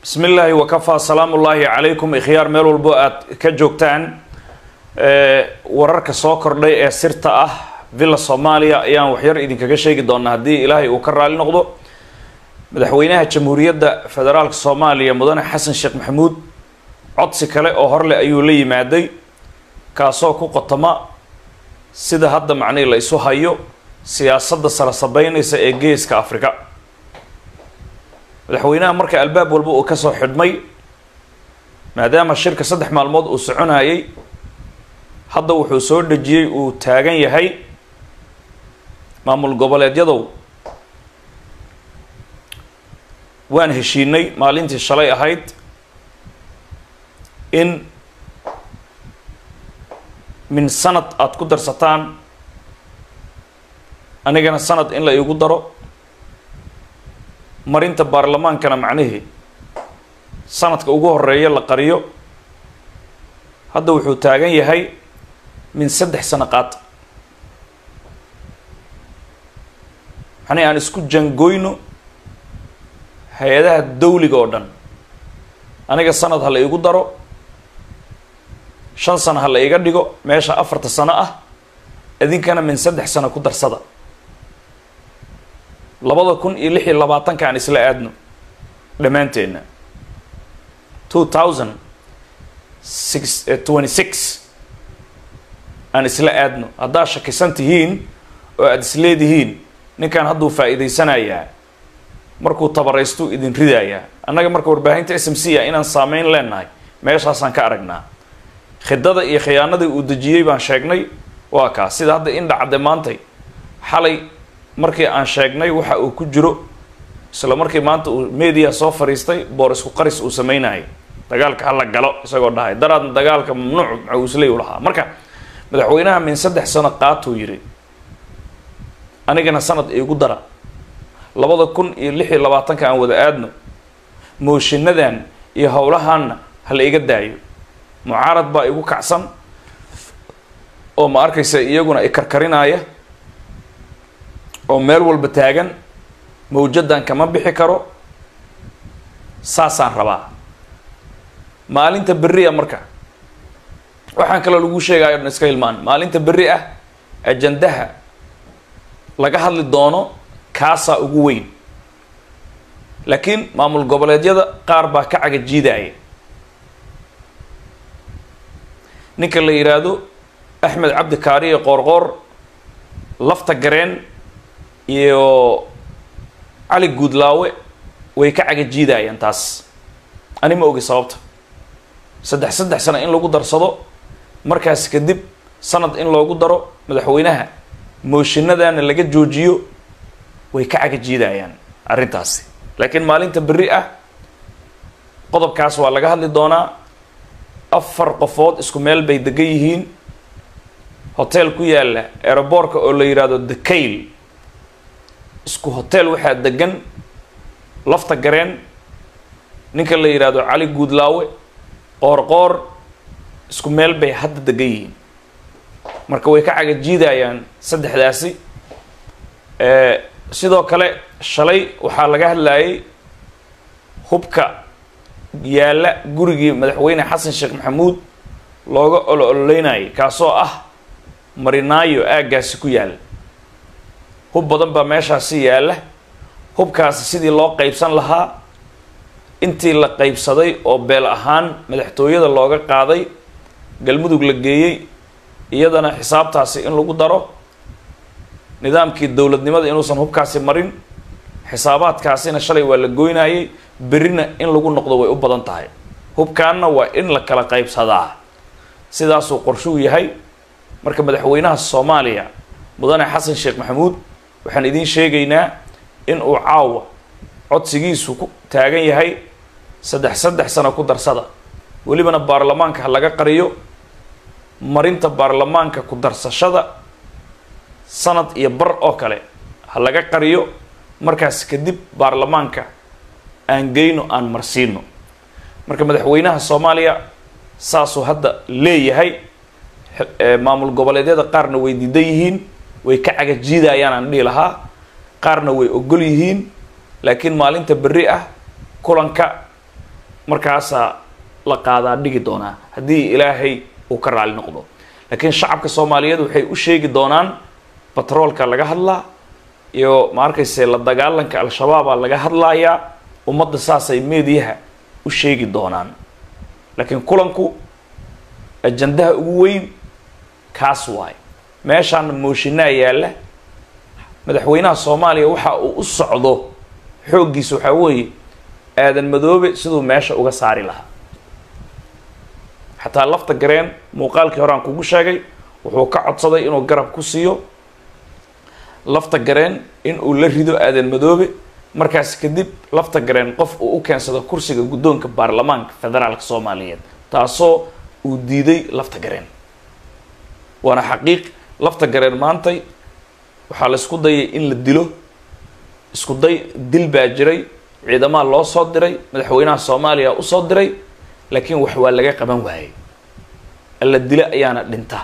bismi illaahi wakafaa salaamu ullaahi calaykum ikhyaar meel walbo aad ka joogtaan wararka soo kordhay ee sirta ah villa soomaaliya ayaan waxyar idinkaga sheegi doonaa haddii ilaahay uu ka raali noqdo madaxweynaha jamhuuriyadda federaalka soomaaliya mudane xasan sheekh maxamuud codsi kale oo horleh ayuu la yimaaday kaasoo ku qotoma sida hadda macnihii la isu hayo siyaasadda sala sabeynaysa ee geeska afrika madaxweynaha marka albaab walba uu kasoo xidhmay maadaama shirka saddex maalmood uu soconayay hadda wuxuu soo dhejiyey uu taagan yahay maamul goboleedyadow waan heshiinay maalintii shalay ahayd in min sanad aada ku darsataan anigana sanad in la iigu daro marinta baarlamaankana macnihii sanadka ugu horeeya la qariyo hadda wuxuu taagan yahay min saddex sano qaata macnihi aan isku jangoyno hay-adaha dawliga oo dhan aniga sanad ha la iigu daro shan sano ha la iga dhigo meesha afarta sano ah idinkana min saddex sano ku darsada labada kun iyo lix iyo labaatanka aan isla aadno dhammaanteenna two thousand six twenty six aan isla aadno haddaad shakisan tihiin oo aada isleedihiin ninkan hadduu faa-iideysanayaa markuu tabaraystu idin ridayaa annaga marka warbaahinta s m c a inaan saameyn leenahay meeshaasaan ka aragnaa khidada iyo khiyaanadii uu dejiyey baan sheegnay waa kaas sida hadda in dhacday maantay xalay markii aan sheegnay waxa uu ku jiro isla markii maanta uu media soo fariistay boor isku qaris uu sameynayay dagaalka hala galo isagoo dhahay daraadna dagaalka mamnuuc macuusley u lahaa marka madaxweynaha min saddex sano qaatuu yidhi anigana sanad iigu dara labada kun iyo lix iyo labaatanka aan wada aadno mooshiinadan iyo howlahaanna ha la iga daayo mucaarad baa igu kacsan oo ma arkaysa iyaguna i karkarinaya oo meel walba taagan mawjadan kama bixi karo saasaan rabaa maalinta berri ah marka waxaan kaloo lagu sheegayo dhan iska hilmaan maalinta berri ah ajandaha laga hadli doono kaasaa ugu weyn laakiin maamul goboleedyada qaar baa ka caga jiidaya ninka la yidhaahdo axmed cabdi kaariye qoorqoor lafta gareen iyo cali guudlaawe way ka caga jiidayaan taas ani ma ogi sababta saddex saddex sano in lagu darsado markaas kadib sanad in loogu daro madaxweynaha mooshinadana laga joojiyo way ka caga jiidayaan arrintaasi laakiin maalinta berri ah qodobkaas waa laga hadli doonaa afar qofood isku meel bay degan yihiin hotel ku yaalla aeroboortka oo la yidhaahdo decayl isku hotel waxaa degan lafta gareen ninka la yidhaahdo cali guudlaawe qoorqoor isku meel bay hadda degan yihiin marka way ka caga jiidayaan saddexdaasi sidoo kale shalay waxaa laga hadlayay hubka yaalla gurigii madaxweyne xasan sheekh maxamuud looga olo ololeynayay kaasoo ah marinaayo aaggaasi ku yaalla hub badan baa meeshaasi yaalla hubkaasi sidii loo qeybsan lahaa intii la qeybsaday oo beel ahaan madaxtooyada looga qaaday galmudug la geeyey iyadana xisaabtaasi in lagu daro nidaamkii dowladnimada inuusan hubkaasi marin xisaabaadkaasina shalay waa la goynayay berrina in lagu noqdo way u badan tahay hubkaanna waa in la kala qaybsadaa sidaasuu qorshuu yahay marka madaxweynaha soomaaliya mudane xasan sheekh maxamuud waxaan idiin sheegaynaa in uu caawa codsigiisu ku taagan yahay saddex saddex sano ku darsada welibana baarlamaanka ha laga qariyo marinta baarlamaanka ku darsashada sanad iyo bar oo kale ha laga qariyo markaas kadib baarlamaanka aan geyno aan marsiino marka madaxweynaha soomaaliya saasuu hadda leeyahay maamul goboleedyada qaarna way diidan yihiin way ka caga jiidayaan aan dhihi lahaa qaarna way ogol yihiin laakiin maalinta berri ah kulanka markaasaa la qaadaa dhigi doonaa haddii ilaahay uu ka raali noqdo laakiin shacabka soomaaliyeed waxay u sheegi doonaan batroolka laga hadlaa iyo ma arkayse la dagaalanka al-shabaabaa laga hadlayaa ummadda saasay meediyaha u sheegi doonaan laakiin kulanku ajandaha ugu weyn kaas waayo meeshaana mooshinaa yaalla madaxweynaha soomaaliya waxa uu u socdo xooggiisa waxaa weeye aadan madoobe siduu meesha uga saari lahaa xataa lafta gareen muuqaalkii hore aan kugu sheegay wuxuu ka codsaday inuu garab ku siiyo lafta gareen in uu la rido aadan madoobe markaas kadib lafta gareen qof uu u keensado kursiga guddoonka baarlamaanka federaalka soomaaliyeed taasoo uu diiday lafta gareen waana xaqiiq lafta gareen maantay waxaa la isku dayay in la dilo isku day dil baa jiray ciidamaha loo soo diray madaxweynaha soomaaliya usoo diray laakiin wax waa laga qaban waayey alla dilo ayaana dhinta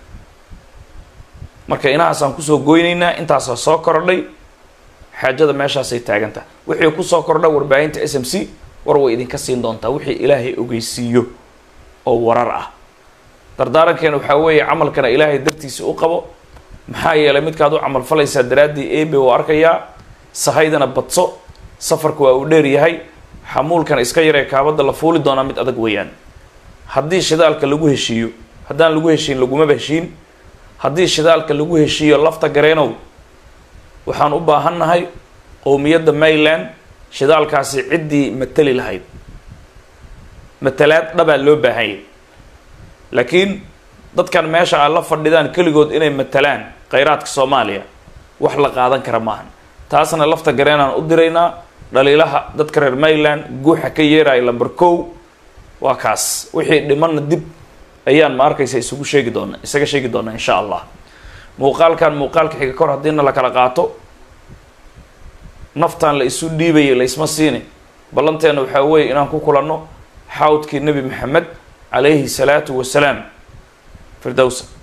marka inahaasaan kusoo goynaynaa intaasaa soo kordhay xaajada meeshaasay taaganta wixii kusoo kordha warbaahinta s m c war way idinka siin doontaa wixii ilaahay ogeysiiyo oo warar ah dardaarankeena waxaa weeye camalkana ilaahay dartiisa u qabo maxaa yeelay midkaad u camal falaysaa daraaddii ebe uu arkayaa sahaydana badso safarku waa uu dheer yahay xamuulkana iska yaree kaabadda la fuuli doonaa mid adag weeyaan haddii shidaalka lagu heshiiyo haddaan lagu heshiin lagumaba heshiin haddii shidaalka lagu heshiiyo lafta gareenow waxaan u baahannahay qowmiyadda mayland shidaalkaasi ciddii matali lahayd matalaad dhabaa loo baahanyay laakiin dadkan meesha aad la fadhidaan keligood inay matalaan khayraadka soomaaliya wax la qaadan kara maahan taasna lafta gareenaan u diraynaa dhaliilaha dadka reer mayland guuxa ka yeeraya lamber kow waa kaas wixii dhimanna dib ayaan ma arkaysa isugu sheegi doona isaga sheegi doonaa insha allah muuqaalkan muuqaalka xiga kor haddiina la kala qaato naftaan la isu dhiibayay la isma siini ballanteena waxaa weeye inaan ku kulanno xawdkii nebi maxamed calayhi salaatu wasalaam firdowsa